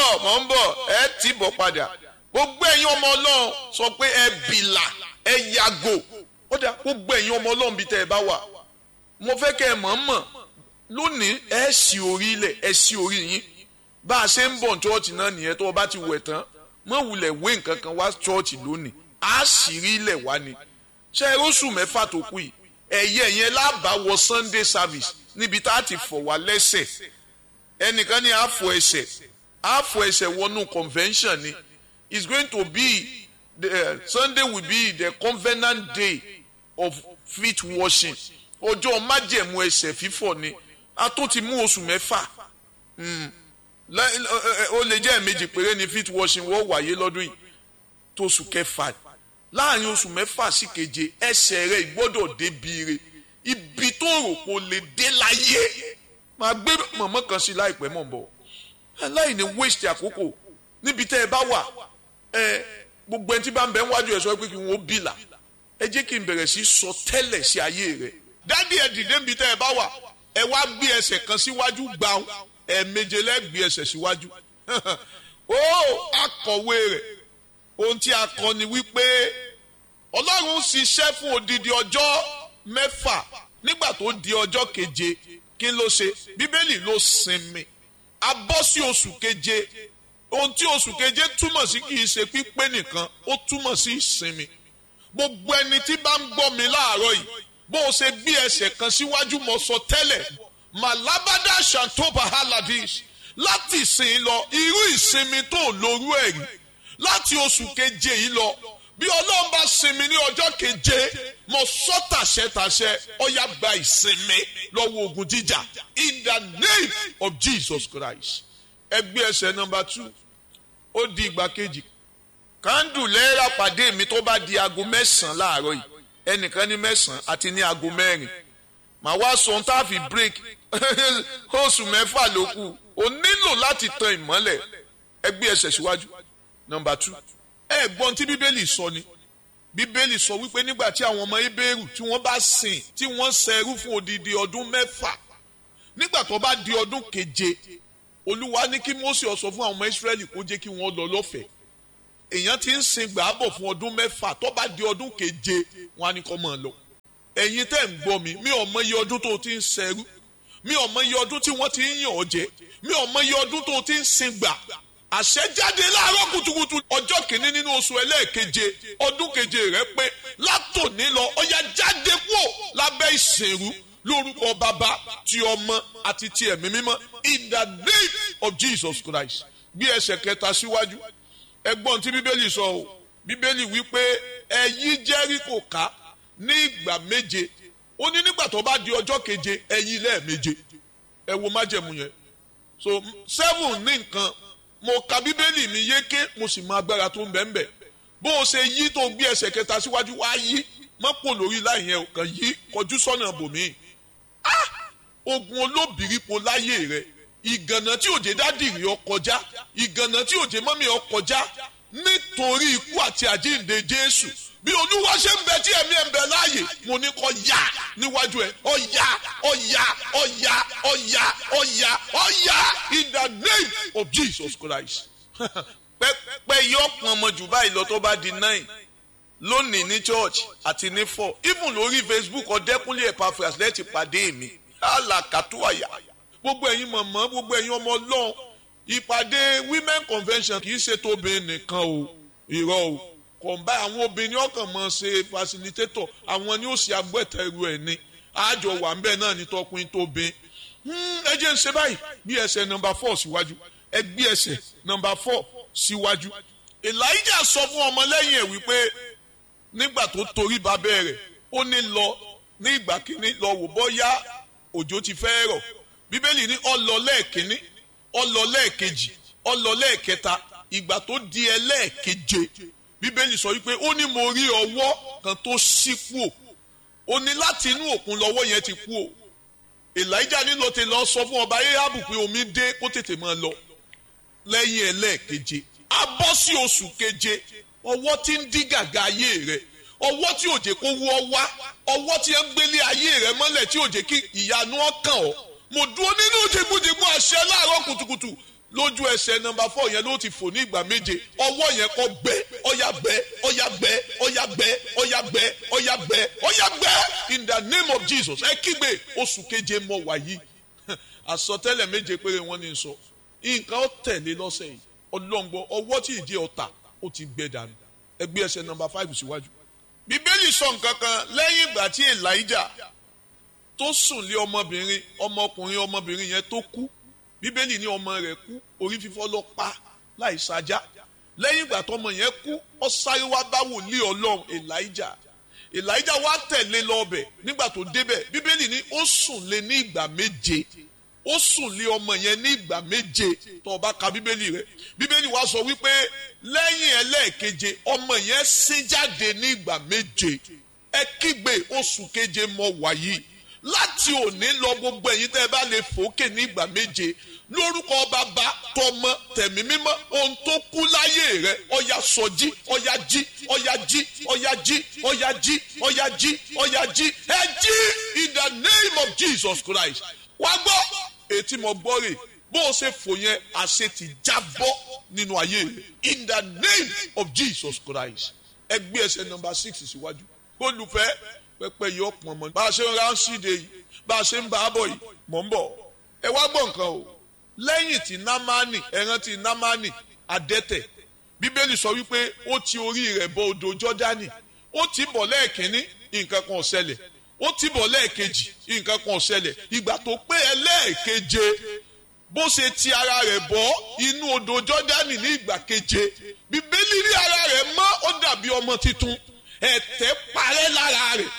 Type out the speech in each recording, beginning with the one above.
bọ̀ mọ̀ ń bọ̀ ẹ tì bọ̀ padà gbogbo ẹ̀yin ọmọ ọlọ́run sọ pé ẹ bìlà ẹ yàgò ó dà gbogbo ẹ̀yin ọmọ ọlọ́run bíi tẹ́ ẹ bá wà mo fẹ́ kẹ́ ẹ mọ̀ mọ̀ lónìí ẹ sì orí ilẹ̀ ẹ sì orí yín bá a ṣe ń bọ̀ chọ́ọ̀chì náà nìyẹn tó o bá ti wẹ̀ tán mọ̀ wulẹ̀ wé nǹkan kan wá chọ́ọ̀chì lónìí á sì rí ilẹ̀ wá ni ṣe é róṣù mẹ́fà tó kù yìí ẹ̀yẹ yẹn lábàá wọ Sunday service níbi tá a ti fọ̀ wá lẹ́sẹ̀ ẹnìkan ní àfọ̀ ẹsẹ̀ àfọ̀ ẹsẹ̀ wọnú convention ni it's going to be the uh, Sunday will be the covenant day of feet washing ọjọ́ májẹ̀mú ẹsẹ̀ fífọ̀ ni a tó ti mú oṣù mẹ́fà ó lè jẹ́ ẹ̀mejì péré ni feet washing wọ́n wáyé lọ́dún yìí tó oṣù kẹfà láàrin oṣù mẹ́fà sí keje ẹsẹ̀ rẹ̀ gbọ́dọ̀ débi re ibi tó rò kó lè dé láyé máa gbé mọ̀mọ́ kan sí láìpẹ́ mọ̀ bọ̀ láì ní waste àkókò níbi tẹ́ ẹ bá wà ẹ gbogbo ẹni tí bá ń bẹ níwájú ẹ sọ pé kí n ó bìlà ẹ jẹ́ kí n bẹ̀rẹ̀ sí sọ tẹ́lẹ̀ sí ayé rẹ̀ dádì ẹ dìde níbi tẹ́ ẹ bá wà ẹ wá gbé ẹsẹ̀ kan síwájú gbàù ẹ méje lẹ́gbẹ̀ẹ́ ẹsẹ̀ síwájú ó akọ̀wé rẹ̀ ohun tí a kọ ni wípé ọlọ́run ṣiṣẹ́ fún odidi ọjọ́ mẹ́fà nígbà tó di ọjọ́ keje kí ló ṣe bíbélì ló sinmi a bọ́ sí oṣù keje ohun tí oṣù keje túmọ̀ sí kì í ṣe pípé nìkan ó túmọ̀ sí ìsinmi gbogbo ẹni tí bá ń gbọ́ mi láàárọ̀ yìí bó o ṣe gbé ẹsẹ̀ kan síwájú mo sọ tẹ́lẹ̀ malabada shantoba haladish láti ìsìn lọ irú ìsinmi tó lórú ẹ̀ rí láti oṣù keje yìí lọ bí ọlọ́run bá sinmi ní ọjọ́ keje mo sọ tàṣẹtàṣẹ ọyá gba ìsinmi lọ́wọ́ ogun jíjà in the name of Jesus Christ ẹgbẹ́ ẹsẹ̀ nọmba two ó di ìgbà kejì kándù lẹ́ẹ̀rà pàdé mi tó bá di aago mẹ́sàn-án láàárọ̀ yìí ẹnìkan ní mẹ́sàn-án àti ní aago mẹ́rin màá wá sọ ohun tá a fi break oṣù mẹ́fà ló kù o nílò láti tan ìmọ́lẹ̀ ẹgbẹ́ ẹsẹ̀ síwájú nọmba two ẹ gbọ́n tí bíbélì sọ ni bíbélì sọ wípé nígbà tí àwọn ọmọ ebéèrú tí wọ́n bá sìn tí wọ́n ṣẹrú fún odidi ọdún mẹ́fà nígbà tó bá di ọdún keje olúwa ní kí Mósè ó sọ fún àwọn ọmọ Ísírẹ́lì kó jẹ́ kí wọ́n lọ lọ́fẹ̀ẹ́ èèyàn ti ń sin gbàábọ̀ fún ọdún mẹ́fà tó bá di ọdún keje wọn á ní kó máa lọ ẹ̀yin tẹ́ ń gbọ́ mi mi ò mọ iye ọdún tó ti ń ṣẹrú mi ò mọ iye ọdún tí wọ́n ti ń yàn ọ́ jẹ mi ò mọ iye ọdún tó ti ń sin gbà àṣẹjáde láàárọ̀ kùtùkùtù ọjọ́ kìíní nínú oṣù ẹlẹ́ẹ̀keje ọdún keje rẹ pé látòní lọ ọya jáde kúò lábẹ́ ìṣèrú lórúkọ bàbá ti ọmọ àti ti ẹ̀mí mímọ́ in the name of Jesus Christ gbé ẹsẹ̀ kẹta síwájú ẹgbọ́n tí bíbélì sọ o bíbélì wípé ẹ yí Jẹ́ríkò ká ní ìgbà méje ó ní nígbà tó bá di ọjọ́ keje ẹ yí lẹ́ẹ̀méje ẹ wo májẹ̀mú yẹn so seven ní nǹkan mo ka bíbélì mi yéké mo sì mọ agbára tó ń bẹ ń bẹ bó o ṣe yí tó gbé ẹsẹ̀ kẹta síwájú wá yí má pò lórí láì yẹn kàn yí kọjú sọ́nà bòmí ogun olóbìrípo láyé rẹ ìgànnà tí òjé dádìrì ọ kọjá ìgànnà tí òjé mọ́mí ọ kọjá nítorí ikú àti àjíǹde Jésù bí olúwa ṣe ń bẹ tí ẹ̀mí ẹ̀ ń bẹ láàyè mo ní kó yá níwájú ẹ̀ ó yá ó yá ó yá ó yá ó yá ó yá in the name of Jesus Christ. pẹ́pẹ́ yọ pọn ọmọ jù báyìí lọ tó bá di nine lónìí ní church àti ní four even lórí Facebook ọ̀dẹ́kúnlé Epaphras lẹ́tì pàdé mi alakatuwaya gbogbo ẹ̀yin mọ̀mọ́ gbogbo ẹ̀yin ọmọ ọlọ́run ìpàdé women convention kì í ṣe tóbi nìkan o irọ́ o kọ̀ǹbá àwọn obìnrin ọkàn mọ̀ ṣe facilitator àwọn ni ó ṣe agbẹ́tẹ̀rù ẹ̀ ni àjọ wà ńbẹ náà ní tọkùnrin tó bin ẹ jẹ́ ń ṣe báyìí bí ẹsẹ̀ nọmba four síwájú ẹ gbé ẹsẹ̀ nọmba four síwájú Elijah sọ fún ọmọlẹ́yìn ẹ̀ wípé nígbà tó torí babẹ́ rẹ̀ ó ní lọ ní ìgbà kínní lọ wò bọ́yá òjò ti fẹ́ rọ̀ bíbélì ní ó lọ lẹ́ẹ̀kínní ó lọ lẹ́ẹ̀kejì ó lọ lẹ́ẹ̀kẹta ìgbà tó di ẹlẹ́ẹ̀keje bíbélì sọ wípé ó ní mo rí ọwọ́ kan tó ṣí kú o ó ní láti inú òkun lọ́wọ́ yẹn ti kú o Elijah nílò ti lọ sọ fún ọba Ahabu pé omi dé kó tètè máa lọ lẹ́yìn ẹlẹ́ẹ̀keje a bọ́ sí oṣù keje ọwọ́ tí ń dí gàgà ayé rẹ̀ ọwọ́ tí òjè kó wọ́ wá ọwọ́ tí ń gbélé ayé rẹ̀ mọ́lẹ̀ tí òjè kí ìyanu ọkàn ọ́ mo dúró nínú jìgbìjìgbì àṣẹ láàárọ̀ kùtùkùtù lójú ẹsẹ̀ nọ́mbà fọ yẹn ló ti fò ní ìgbà méje ọwọ́ yẹn kọ gbẹ ọyà gbẹ ọyà gbẹ ọyà gbẹ ọyà gbẹ ọyà gbẹ ọyà gbẹ in the name of Jesus ẹ kígbe oṣù keje mọ wàyí àsọtẹ́lẹ̀ méje péré wọn ní sọ nǹkan ó tẹ̀lé lọ́sẹ̀ yìí ọlọ́ngbọ ọwọ́ tí ìdí ọ̀tà ó ti gbẹ dànù ẹgbẹ́ ẹsẹ̀ nọ́mbà five síwájú. bíbélì sọ nǹkan kan lẹ́yìn ìgbà tí Elijah tó sùn lé ọmọbìnrin ọmọkùnrin ọmọbìnrin yẹn tó kú bíbélì ní ọmọ rẹ̀ kú orí fífọ́ ló pa láì sájá lẹ́yìn ìgbà tọmọ yẹn kú ó sáré wá bá wòlíì Ọlọ́run Elijah Elijah wá tẹ̀lé lọ ọbẹ̀ nígbà tó débẹ̀ bíbélì ní ó sùn lé ní ìgbà méje ó sùn lé ọmọ yẹn ní ìgbà méje tó o bá ka bíbélì rẹ̀ bíbélì wá sọ wípé lẹ́yìn ẹlẹ́ẹ̀keje ọmọ yẹn sín jáde ní ìgbà méje ẹ kígbe oṣù keje mọ wàyí láti òní lọ gbogbo ẹ̀yin tẹ́ ẹ bá lè fòókè ní ìgbà méje lórúkọ bàbá tọmọ tẹ̀mí mímọ́ ohun tó kú láyé rẹ ọya sọjí ọya jí ọya jí ọya jí ọya jí ọya jí ọya jí ẹ jí in the name of Jesus Christ wá gbọ́ ètí mo gbọ́ rè bó o ṣe fò yẹn àṣẹ ti jábọ́ nínú ayé rẹ in the name of Jesus Christ ẹ gbé ẹsẹ̀ nọ́mbà six síwájú olùfẹ́ pẹpẹ yìí ọ̀pọ̀ mọ́ bá a ṣe ń ránṣíde yìí bá a ṣe ń bá a bọ̀ yìí mọ̀ ń bọ̀ ẹ wá gbọ́ nǹkan o lẹ́yìn tí námánì ẹran tí námánì adẹ́tẹ̀ bíbélì sọ wípé ó ti orí rẹ̀ bọ odò jọ́dánì ó ti bọ̀ lẹ́ẹ̀kínní nǹkan kan ò ṣẹlẹ̀ ó ti bọ̀ lẹ́ẹ̀kejì nǹkan kan ò ṣẹlẹ̀ ìgbà tó pé ẹlẹ́ẹ̀keje bó ṣe ti ara rẹ̀ bọ́ inú odò jọ́dánì ní ìgbà keje bíbélì rí ara rẹ̀ mọ́ ó dàbí ọmọ tuntun ẹ̀tẹ̀ parẹ́ lára rẹ̀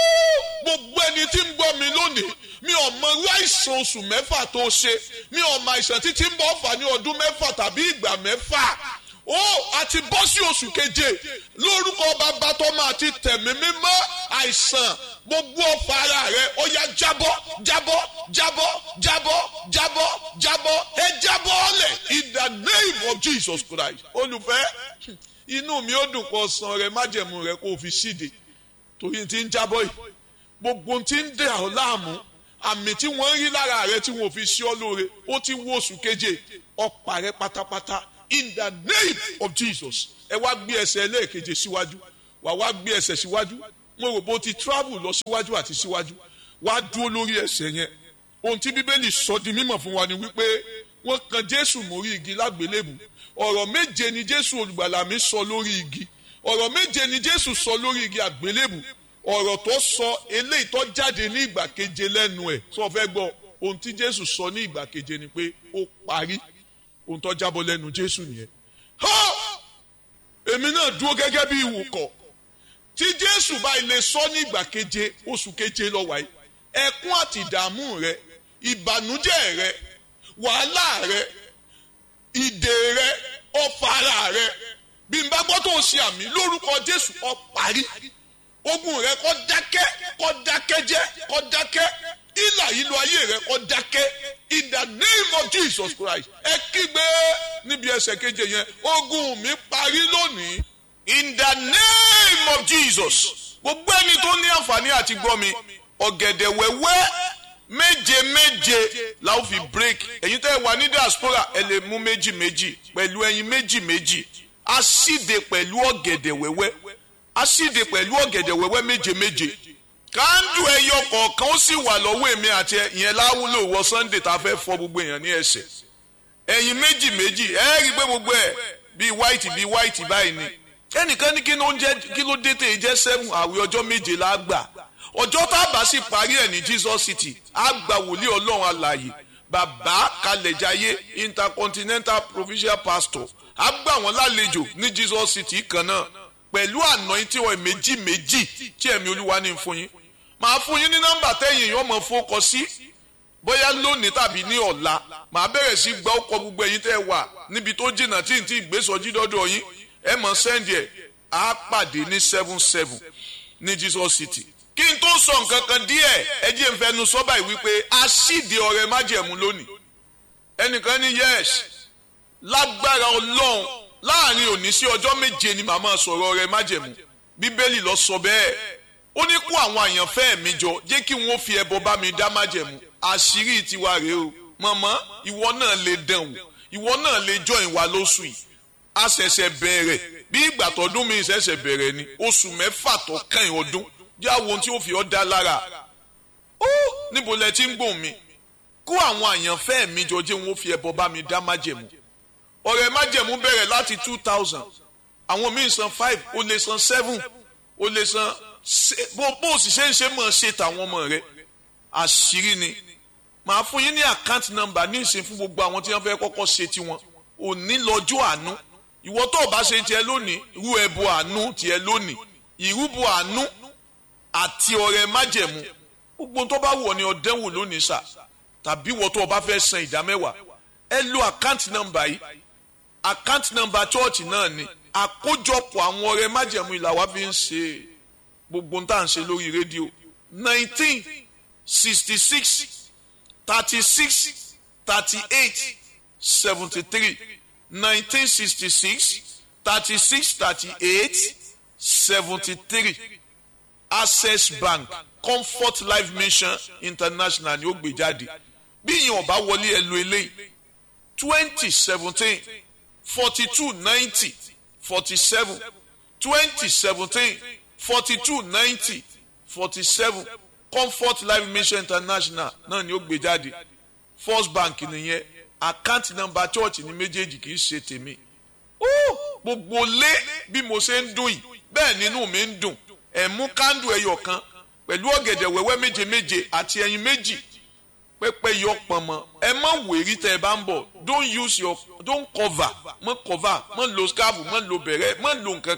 gbogbo ẹni tí ń gbọ́ mi lónìí mi ò mọ irú àìsàn oṣù mẹ́fà tó ṣe mi ò mọ àìsàn títí ń bọ̀ fà ní ọdún mẹ́fà tàbí ìgbà mẹ́fà ó àti bọ́ sí oṣù keje lórúkọ bàbá tó máa ti tẹ̀mí mímọ́ àìsàn gbogbo ọ̀fà ara rẹ̀ ó yá jábọ́ jábọ́ jábọ́ jábọ́ jábọ́ jábọ́ ẹ jábọ́ ọ̀lẹ̀ in the name of Jesus Christ olùfẹ́ inú mi ó dùn kó san rẹ májẹ̀mú rẹ kó o fi síde torí ti ń jábọ́ yìí gbogbo ti ń dẹ̀ ọ́ láàmú àmì tí wọ́n ń rí lára rẹ tí wọ́n fi sí ọ lóore ó ti wó oṣù keje ọ̀pá rẹ pátápátá in the name of Jesus ẹ wá gbé ẹsẹ̀ ẹlẹ́ẹ̀keje síwájú wà wá gbé ẹsẹ̀ síwájú mo rò bó ti travel lọ síwájú àti síwájú wá dúró lórí ẹsẹ̀ yẹn ohun tí bíbélì sọ di mímọ̀ fún wa ni wípé wọ́n kan Jésù mórí igi lágbélébù ọ̀rọ̀ méje ni Jésù olùgbàlà mi sọ lórí igi ọ̀rọ̀ méje ni Jésù sọ lórí igi àgbélébù ọ̀rọ̀ tó sọ eléyìí tó jáde ní ìgbà keje lẹ́nu ẹ̀ sọ fẹ́ gbọ́ ohun tí Jésù sọ ní ìgbà keje ni pé ó parí ohun tó jábọ́ lẹ́nu Jésù nìyẹn. èmi náà dúró gẹ́gẹ́ bí ìwòkọ̀ tí Jésù bá ilé sọ ní ìgbà keje oṣù keje lọ wáyé ẹkún àti ìdààmú rẹ ìbànújẹ́ rẹ wàhálà rẹ ìdè rẹ ọ̀fàrà rẹ bí n bá gbọ́ tó ń ṣe àmì lórúkọ Jésù ó parí ogun rẹ kó dákẹ́ kó dákẹ́ jẹ́ kó dákẹ́ ìlà ìlú ayé rẹ kó dákẹ́ in the name of Jesus Christ ẹ kígbe níbi ẹsẹ̀ keje yẹn ogun mi parí lónìí in the name of Jesus gbogbo ẹni tó ní àǹfààní àti gbọ́ mi ọ̀gẹ̀dẹ̀ wẹ́wẹ́ méje méje la ó fi break ẹ̀yin tẹ́ ẹ wà ní diaspora ẹ lè mú méjì méjì pẹ̀lú ẹyin méjì méjì a síde pẹ̀lú ọ̀gẹ̀dẹ̀ wẹ́wẹ́ a síde pẹ̀lú ọ̀gẹ̀dẹ̀ wẹ́wẹ́ méje méje kándù ẹyọ kọ̀ọ̀kan ó sì wà lọ́wọ́ èmi àti ìyẹn láwùlò wọ Sunday tá a fẹ́ fọ gbogbo èèyàn ní ẹsẹ̀ ẹyin méjì méjì ẹ rí i pé gbogbo ẹ bíi white bíi white báyìí ni ẹnìkan ní kí ló ń jẹ kí ló dé tè jẹ seven àwẹ̀ ọjọ́ méje la gbà ọjọ́ tá a bá sì parí ẹ̀ ní Jesus City a gba wòlíì ọlọ́run alààyè bàbá kalẹ̀jáyé intercontinental provincial pastor a gbà wọ́n lálejò ní Jesus City kan náà pẹ̀lú anointing oil méjì méjì tí ẹ̀mí olúwa ní fún yín màá fún yín ní nọ́mbà tẹ́yìn yóò mọ̀ fọ́kọ sí bóyá lónìí tàbí ní ọ̀la màá bẹ̀rẹ̀ sí gba ọkọ̀ gbogbo ẹ̀yin tẹ́ wà níbi tó jìnnà tí n ti gbèsòjì dọ́dọ̀ yín ẹ mọ̀ sẹ́ndì ẹ̀ á pàdé ní seven seven ní Jesus City kí n tó sọ nǹkan kan díẹ̀ ẹ jẹ́ n fẹnu sọ́bà yìí wípé a síde ọrẹ májẹ̀mú lónìí ẹnìkan ní yes lágbára ọlọ́run láàrin òní sí ọjọ́ méje ni màmá sọ̀rọ̀ ọrẹ májẹ̀mú bíbélì lọ sọ bẹ́ẹ̀ ó ní kó àwọn àyànfẹ́ mi jọ jẹ́ kí wọ́n fi ẹbọ bá mi dá májẹ̀mú àṣírí tiwa rèé o mọ̀mọ́ ìwọ náà lè dán wò ìwọ náà lè join wa lóṣù yìí a ṣẹ̀ṣẹ̀ bẹ̀rẹ̀ bí ìgbà tọdún mi ṣẹ̀ṣẹ̀ bẹ̀rẹ̀ ni oṣù mẹ́fà tó kàn ọdún jẹ́ àwọn ohun tí ó fi ọ́ dá lára ó níbo lẹ ti ń gbòòn mi kó àwọn àyànfẹ́ mi jọ jẹ́ wọn ó fi ẹbọ bá mi dá májẹ̀mú ọ̀rẹ́ májẹ̀mú bẹ̀rẹ̀ láti two thousand àwọn míì san five ó lè san seven ó lè san bó bó sì ṣe ń ṣe mọ̀ ṣe tàwọn ọmọ rẹ àṣírí ni màá fún yín ní account number ní ìsìn fún gbogbo àwọn tí wọ́n fẹ́ kọ́kọ́ ṣe tiwọn òní lọ́jọ́ àánú ìwọ tó o bá ṣe tiẹ̀ lónìí rú ẹbọ àánú tiẹ̀ lónìí ìrúbọ àánú àti ọrẹ májẹ̀mú gbogbo tó bá wọ̀ ni ọ̀dẹ́wò lónìí sà tàbí ìwọ tó o bá fẹ́ san ìdá mẹ́wàá ẹ lo account number yìí account number church náà ni àkójọpọ̀ àwọn ọrẹ májẹ̀mú ìlà wa fi ń ṣe gbogbo tá à ń ṣe lórí rédíò nineteen sixty six thirty six thirty eight seventy three nineteen sixty six thirty six thirty eight seventy three access bank comfort life mission international ni ó gbé jáde bí ìyẹn ọba wọlé ẹ lo eléyìí twenty seventeen forty two ninety forty seven twenty seventeen forty two ninety forty seven comfort life mission international náà ni ó gbé jáde first bank nìyẹn account number church ní méjèèjì kì í ṣe tèmi gbogbo lé bí mo ṣe ń dùn yìí bẹ́ẹ̀ nínú mi ń dùn ẹ̀ mú kándù ẹyọ kan pẹ̀lú ọ̀gẹ̀dẹ̀ wẹ́wẹ́ méje méje àti ẹyin méjì pẹ́pẹ́ yọ pọ̀nmọ́ ẹ má wèrí tẹ́ ẹ bá ń bọ̀ don't use your don't cover mọ́ cover mọ́ lo scarf mọ́ lo bẹ̀rẹ̀ mọ́ lo nǹkan